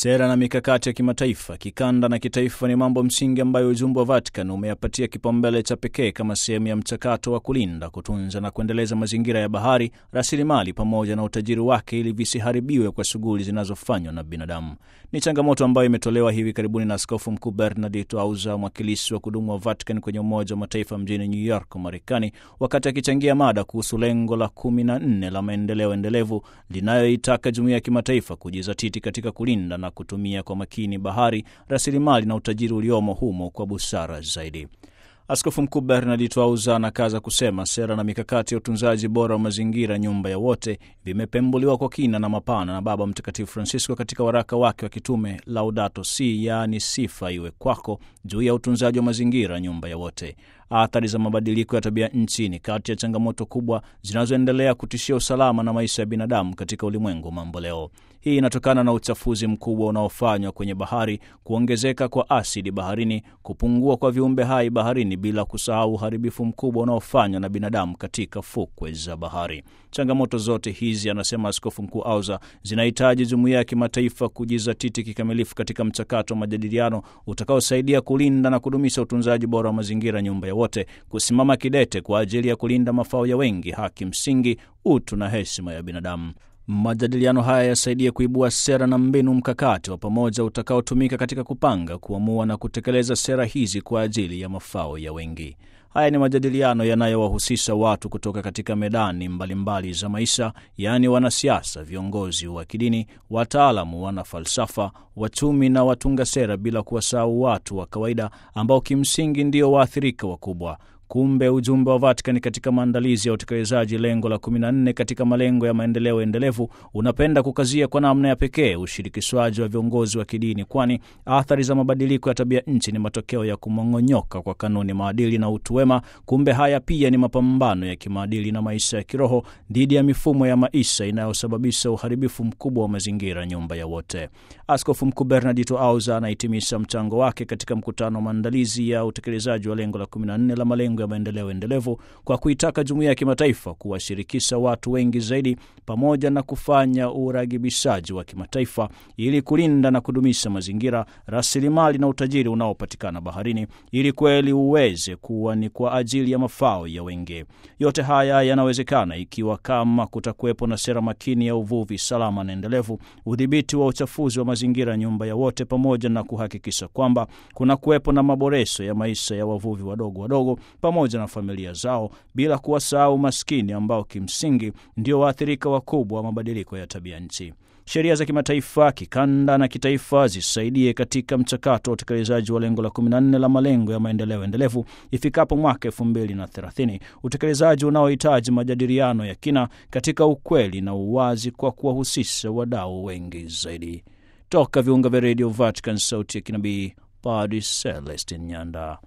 Sera na mikakati ya kimataifa, kikanda na kitaifa ni mambo msingi ambayo ujumbe wa Vatican umeyapatia kipaumbele cha pekee kama sehemu ya mchakato wa kulinda, kutunza na kuendeleza mazingira ya bahari, rasilimali pamoja na utajiri wake ili visiharibiwe kwa shughuli zinazofanywa na binadamu. Ni changamoto ambayo imetolewa hivi karibuni na Askofu Mkuu Bernardito Auza, mwakilishi wa kudumu wa Vatican kwenye Umoja wa Mataifa mjini New York, Marekani, wakati akichangia mada kuhusu lengo la kumi na nne la maendeleo endelevu linayoitaka jumuiya ya kimataifa kujizatiti katika kulinda na kutumia kwa makini bahari, rasilimali na utajiri uliomo humo kwa busara zaidi. Askofu Mkuu Bernardito Auza anakaza kusema sera na mikakati ya utunzaji bora wa mazingira, nyumba ya wote, vimepembuliwa kwa kina na mapana na Baba Mtakatifu Francisco katika waraka wake wa kitume Laudato Si, yaani sifa iwe kwako, juu ya utunzaji wa mazingira, nyumba ya wote. Athari za mabadiliko ya tabia nchi ni kati ya changamoto kubwa zinazoendelea kutishia usalama na maisha ya binadamu katika ulimwengu mambo leo. Hii inatokana na uchafuzi mkubwa unaofanywa kwenye bahari, kuongezeka kwa asidi baharini, kupungua kwa viumbe hai baharini, bila kusahau uharibifu mkubwa unaofanywa na binadamu katika fukwe za bahari. Changamoto zote hizi, anasema Askofu Mkuu Auza, zinahitaji jumuiya ya kimataifa kujizatiti kikamilifu katika mchakato wa majadiliano utakaosaidia kulinda na kudumisha utunzaji bora wa mazingira, nyumba ya wote, kusimama kidete kwa ajili ya kulinda mafao ya wengi, haki msingi, utu na heshima ya binadamu. Majadiliano haya yasaidie kuibua sera na mbinu mkakati wa pamoja utakaotumika katika kupanga, kuamua na kutekeleza sera hizi kwa ajili ya mafao ya wengi. Haya ni majadiliano yanayowahusisha watu kutoka katika medani mbalimbali mbali za maisha, yaani wanasiasa, viongozi wa kidini, wataalamu, wanafalsafa, wachumi na watunga sera, bila kuwasahau watu wa kawaida ambao kimsingi ndio waathirika wakubwa. Kumbe ujumbe wa Vatican katika maandalizi ya utekelezaji lengo la 14 katika malengo ya maendeleo endelevu unapenda kukazia kwa namna ya pekee ushirikishwaji wa viongozi wa kidini, kwani athari za mabadiliko ya tabia nchi ni matokeo ya kumong'onyoka kwa kanuni, maadili na utu wema. Kumbe haya pia ni mapambano ya kimaadili na maisha ya kiroho dhidi ya mifumo ya maisha inayosababisha uharibifu mkubwa wa mazingira, nyumba ya wote. Askofu Mkuu Bernardito Auza anahitimisha mchango wake katika mkutano wa maandalizi ya utekelezaji wa lengo la 14 la malengo ya maendeleo endelevu kwa kuitaka jumuiya ya kimataifa kuwashirikisha watu wengi zaidi pamoja na kufanya uragibishaji wa kimataifa ili kulinda na kudumisha mazingira, rasilimali na utajiri unaopatikana baharini ili kweli uweze kuwa ni kwa ajili ya mafao ya wengi. Yote haya yanawezekana ikiwa kama kutakuwepo na sera makini ya uvuvi salama na endelevu, udhibiti wa uchafuzi wa mazingira, nyumba ya wote, pamoja na kuhakikisha kwamba kuna kuwepo na maboresho ya maisha ya wavuvi wadogo wadogo pamoja na familia zao, bila kuwasahau maskini ambao kimsingi ndio waathirika wakubwa wa mabadiliko ya tabia nchi. Sheria za kimataifa, kikanda na kitaifa zisaidie katika mchakato wa utekelezaji wa lengo la 14 la malengo ya maendeleo endelevu ifikapo mwaka 2030, utekelezaji unaohitaji majadiliano ya kina katika ukweli na uwazi kwa kuwahusisha wadau wengi zaidi. Toka viunga vya redio Vatican, sauti ya kinabii, Padri Celestin Nyanda.